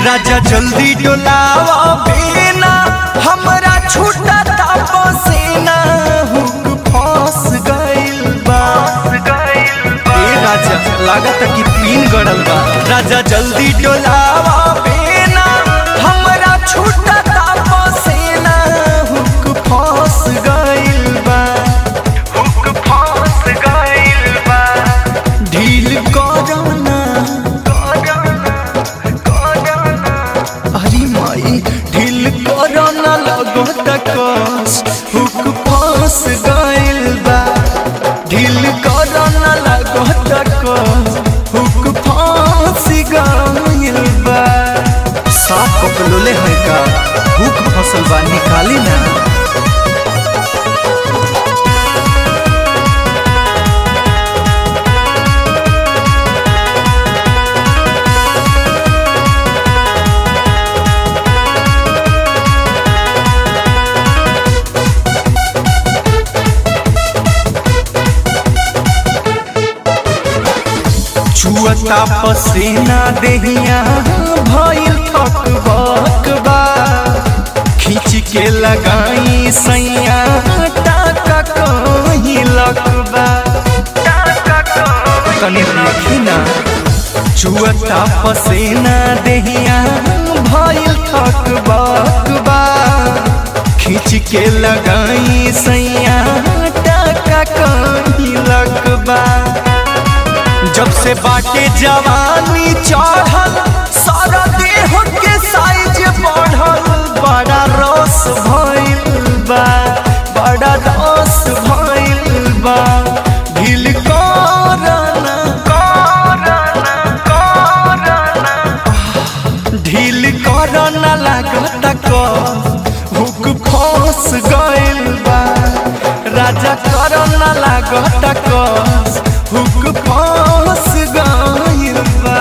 राजा जल्दी डोलावा बिना हमरा छूटा पसीना हुक फंस गइल बा ए राजा लागत कि पीन गड़ल बा राजा जल्दी डोलावा बिना हमरा छूटा पसीना हुक फंस गइल बा हुक फंस गइल बा ढील करना अरे माई ढील करना लगो तकस हुक फंस गइल बा ढील करना लगो तकस हुक फंस गइल बा साफ पकलोले है का हुक फसल बा निकाली ना छुअता पसीना देहिया भइल थक बकबा खींच के लगाई सैया टाका कहीं लकबा तनी देखी ना छुअता पसीना देहिया भइल थक बकबा खींच के लगाई सैया टाका कहीं लकबा जब से बाटे जवानी चढ़ल सारा देह के साइज बढ़ल बड़ा रस भइल बा बड़ा रस भइल बा ढील करना करना करना ढील करना लागत क हुक फंस गइल बा राजा करना लागत क हुक फंस गइल बा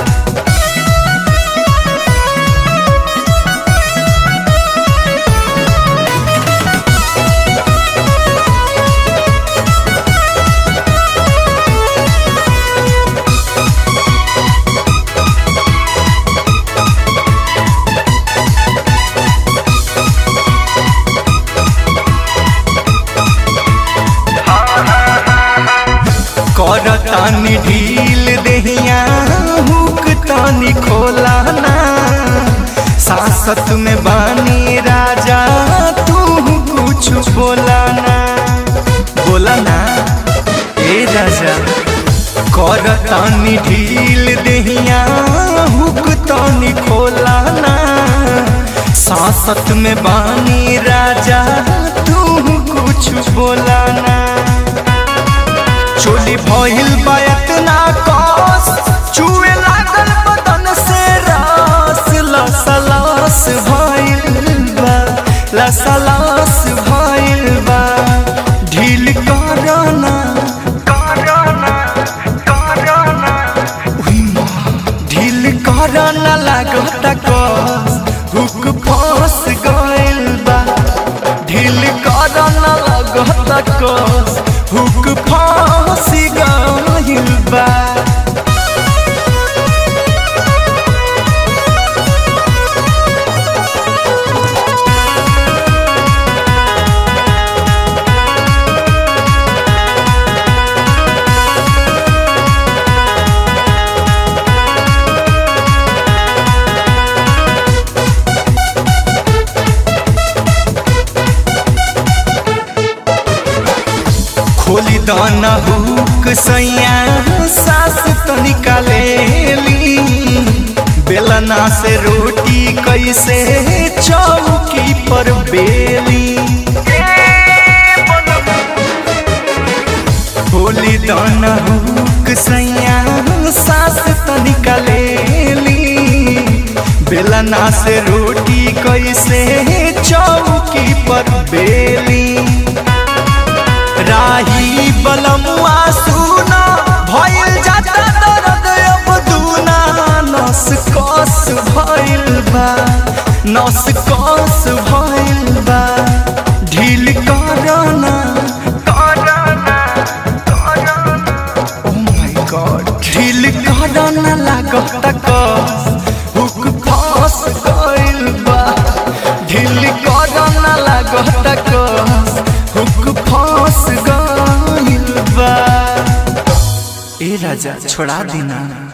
करतानी ढील देहिया हुक तानी खोला ना सासत में बानी राजा तू कुछ बोला ना बोला ना ए राजा करतानी ढील देहिया हुक तानी खोला ना सासत में बानी राजा तू कुछ बोला ना चोली भइल बा इतना कस चुए लागल बदन से रस लसलस भइल बा लसलस भइल बा ढील करना करना करना उही माँ ढील करना लागत कस हुक फंस गइल बा ढील करना लागत कस हुक फंस गइल बा खोली दाना हुक सैया सास तो निकालेली बेलना से रोटी कैसे चौकी पर बेली खोली दाना हुक सैया सास तो निकालेली बेलना से रोटी कैसे चौकी पर बेली राही बलमुआ सुना भइल जाता दर्द अब दूना नस कस भइल बा नस कस भइल बा ढील करना करना ओ माय गॉड ढील करना लागत कस हुक फंस न लागत कस हुक फंस गइल बा ए राजा छोड़ा देना